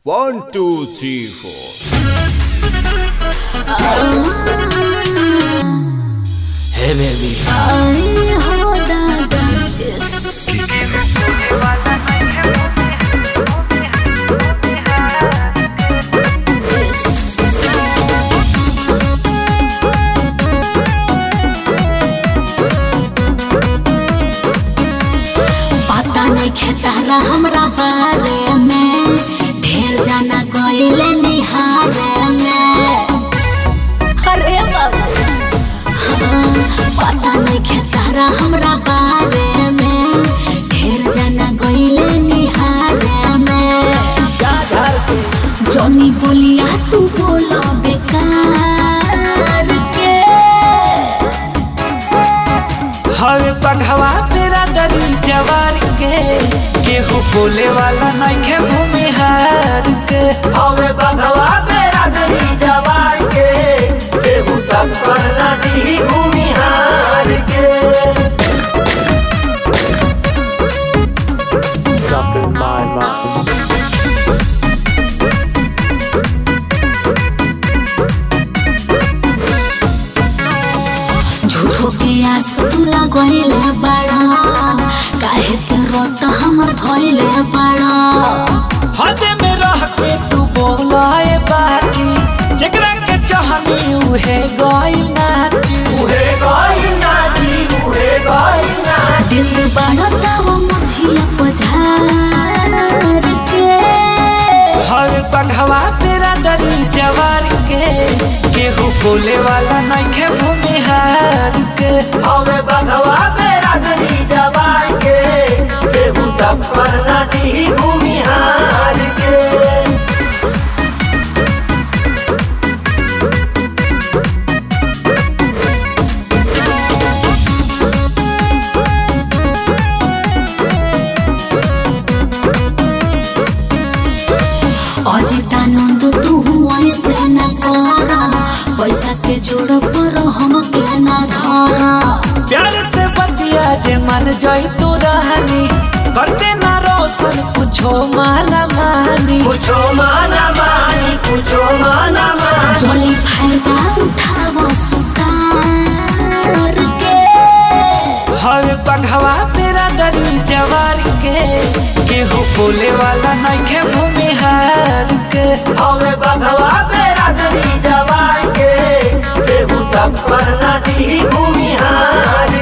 One, two, three, four. Hey baby, आई हो दादा इस इस पता नहीं खेतारा हमरा बारे में ढेर जाना गईले निहारे में अरे बाबा हाँ, पता नहीं खेतारा हमरा बारे में ढेर जाना गईले निहारे में जॉनी बोलिया तू बोला बेकार के हवे पघवा मेरा दरी जवार के केहू बोले वाला नइखे भूमिहार के हवे बंधवा तेरा दरी जवार के केहू तक करना दी भूमिहार के झूठो के आस तू लगैले बड़ा काहे के रोट हम धोइले बड़ा हदे में रह के तू बोलाए बाजी जेकरा के चाहनी उहे गइल नाची उहे गइल नाची उहे गइल नाची दिल बड़ा तब मुझिया पझार के हवे पघवा मेरा दरी जवार के केहू बोले वाला नइखे भूमिहार के हवे बंधवा तेरा दरी जवार के केहू तक करना दी भूमिहार के अजितानंद तू ऐसे न कर पैसा के जोड़ पर हम के न धर प्यार से बतिया जे मन जाई तू रहनी करते ना रोशन कुछो माना मानी कुछो माना मानी कुछो माना मानी जली फायदा उठाव सुतार के हवे पघवा मेरा दरी जवार के केहू बोले वाला नइखे भूमिहार के हवे बंधवा तेरा दरी जवार के केहू तक करना दी भूमिहार